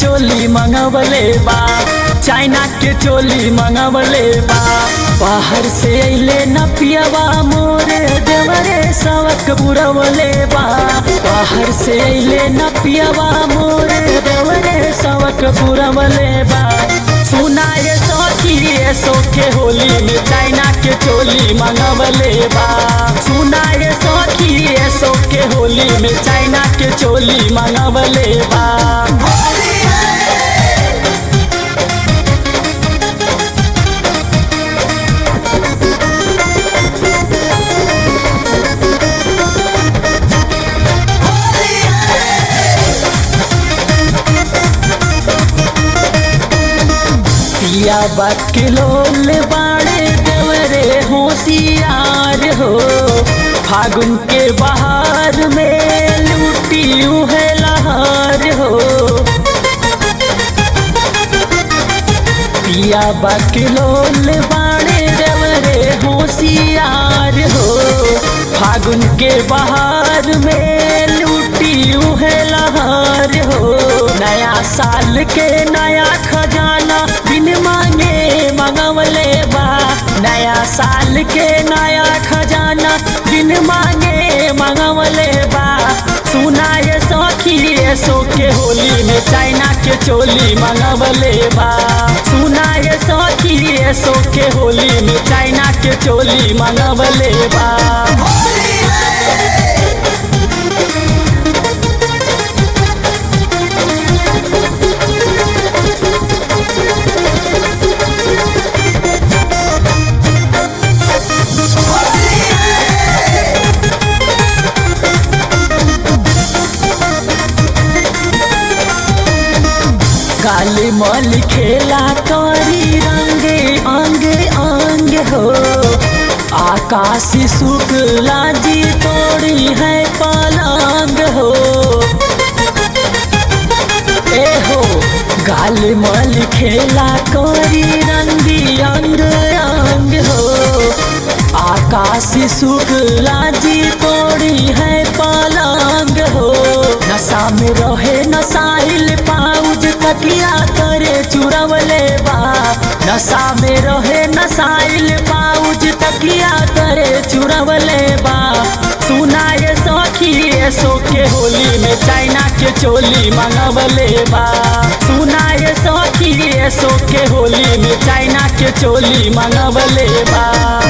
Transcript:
चोली मंगवले बा चाइना के चोली मंगवले बा बाहर से अइले न पियवा मोरे देवरे सवक बुरवले बा बाहर से अइले न पियवा मोरे देवरे सवक बुरवले बा सुना ये सखी ये सोखे होली में चाइना के चोली मंगवले बा सुना ये सखी ये सोखे होली में चाइना के चोली मंगवले बा पिया बकिलोल बाड़े देवरे होशियार हो फागुन के बहार में लूटी है लहार हो पिया बकिलोल बाड़े देवरे होशियार हो फागुन के बहार में लूटी है लहार हो नया साल के नया खजाना बिन मांगे मंगवले बा नया साल के नया खजाना बिन मांगे मंगवले बा सुना ये सखी ये सो के होली में चाइना के चोली मंगवले बा सुना ये सखी ये सो के होली में चाइना के चोली मंगवले बा काली मल खेला करी रंगे अंगे अंग हो आकाशी शुक्ला जी तोड़ी है पलंग हो ए हो गाल मल खेला करी रंगी अंग अंग हो आकाशी शुक्ला जी तोड़ी है पलंग हो नशा में रहे नसाइल पाउज तकिया करे चुरवले बा नशा में रहे नसाइल पाउज तकिया करे चुरवले बा सुना ये सखी ये सो के होली में चाइना के चोली मंगवले बा सुना ये सखी ये सो के होली में चाइना के चोली मंगवले बा